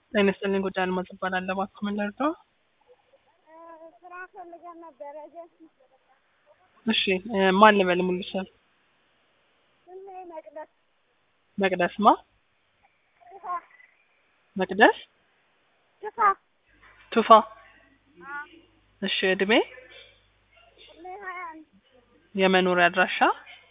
ጤና ይስጥልኝ ጉዳይ አልማዝ እባላለሁ። እባክዎ ምን ልርዳዎ? ስራ ፈልገን ነበረ ኤጀንሲ እሺ እ ማን ልበል ሙሉ ስም? ስሜ መቅደስ መቅደስ ማ? ቱፋ መቅደስ ቱፋ ቱፋ አ እሺ እድሜ? እድሜ ሀያ አንድ የመኖሪያ አድራሻ?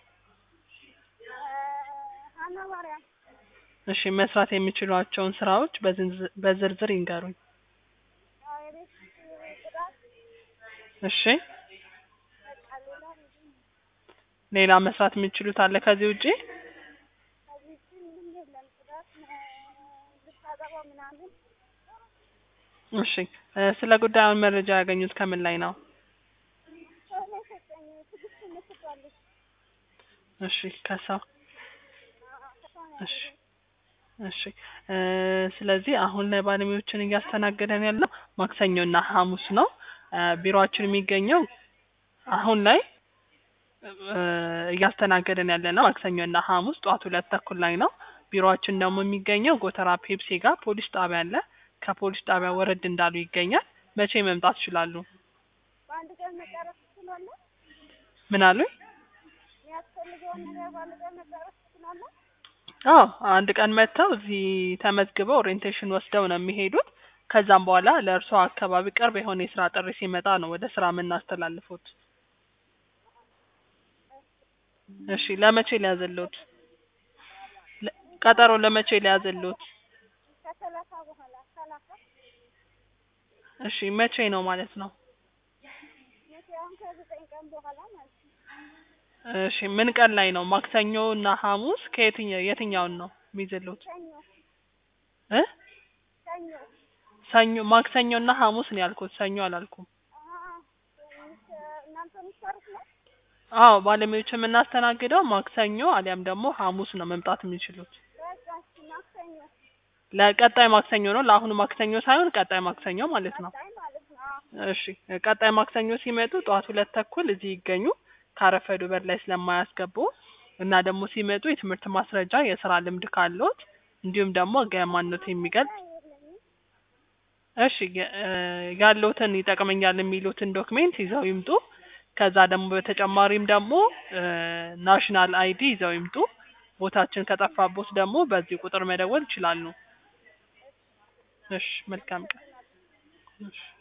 እ ሀና ማርያም እሺ መስራት የሚችሏቸውን ስራዎች በዝንዝ- በዝርዝር ይንገሩኝ። ያው የቤት ጽዳት እሺ በቃ ሌላ ምንም ሌላ መስራት የሚችሉት አለ ከዚህ ውጪ? ከዚህ ውጪ ምንም የለም። ጽዳት እ ልብስ አጠባ ምናምን እሺ እ ስለ ጉዳዩን መረጃ ያገኙት ከምን ላይ ነው? ሰው ነው የሰጠኝ ትዕግስት የምትባል ልጅ እሺ ከሰው አ ከሰው ነው እሺ ያገኘሁት። እሺ እ ስለዚህ አሁን ላይ ባለሙያዎችን እያስተናገደን ያለው ማክሰኞና ሐሙስ ነው። እ ቢሮአችን የሚገኘው አሁን ላይ እ እያስተናገደን ያለ ነው ማክሰኞና ሐሙስ ጠዋት ሁለት ተኩል ላይ ነው። ቢሮአችን ደግሞ የሚገኘው ጎተራ ፔፕሲ ጋር ፖሊስ ጣቢያ አለ። ከፖሊስ ጣቢያ ወረድ እንዳሉ ይገኛል። መቼ መምጣት ይችላሉ? በአንድ ቀን መጨረስ ትችላለህ? ምን አሉኝ? የሚያስፈልገውን ነገር በአንድ ቀን መጨረስ ትችላለህ? አዎ አንድ ቀን መጥተው እዚህ ተመዝግበው ኦሪየንቴሽን ወስደው ነው የሚሄዱት። ከዛም በኋላ ለእርሶ አካባቢ ቅርብ የሆነ የስራ ጥሪ ሲመጣ ነው ወደ ስራ የምናስተላልፎት። እሺ ለመቼ ሊያዝልዎት? ለ- ቀጠሮ ለመቼ ሊያዝልዎት? ከሰላሳ በኋላ ሰላሳ እሺ መቼ ነው ማለት ነው? መቼ አሁን ከዘጠኝ ቀን በኋላ ማለት ነው። እሺ ምን ቀን ላይ ነው? ማክሰኞ እና ሐሙስ ከየትኛው የትኛውን ነው የሚይዝልዎት? ሰኞ እ ሰኞ ሰኞ ማክሰኞ እና ሐሙስ ነው ያልኩት፣ ሰኞ አላልኩም። አ እናንተ የምትሰሩት ነው? አዎ ባለሙያዎች የምናስተናግደው ማክሰኞ አሊያም ደግሞ ሐሙስ ነው መምጣት የሚችሉት። በቃ እሺ ማክሰኞ ለቀጣይ ማክሰኞ ነው፣ ለአሁኑ ማክሰኞ ሳይሆን ቀጣይ ማክሰኞ ማለት ነው። ቀጣይ ማለት ነው። አዎ እሺ ቀጣይ ማክሰኞ ሲመጡ ጠዋት ሁለት ተኩል እዚህ ይገኙ። ካረፈዱ በር ላይ ስለማያስገቡ እና ደግሞ ሲመጡ የትምህርት ማስረጃ፣ የስራ ልምድ ካለዎት እንዲሁም ደግሞ ገማኖት የሚገልጽ የለኝም። እሺ የ- እ ያለዎትን ይጠቅመኛል የሚሉትን ዶክሜንት ይዘው ይምጡ። ከዛ ደግሞ በተጨማሪም ደግሞ እ ናሽናል አይዲ ይዘው ይምጡ። ቦታችን ከጠፋቦት ደግሞ በዚህ ቁጥር መደወል ይችላሉ። እሺ መልካም ቀን። እሺ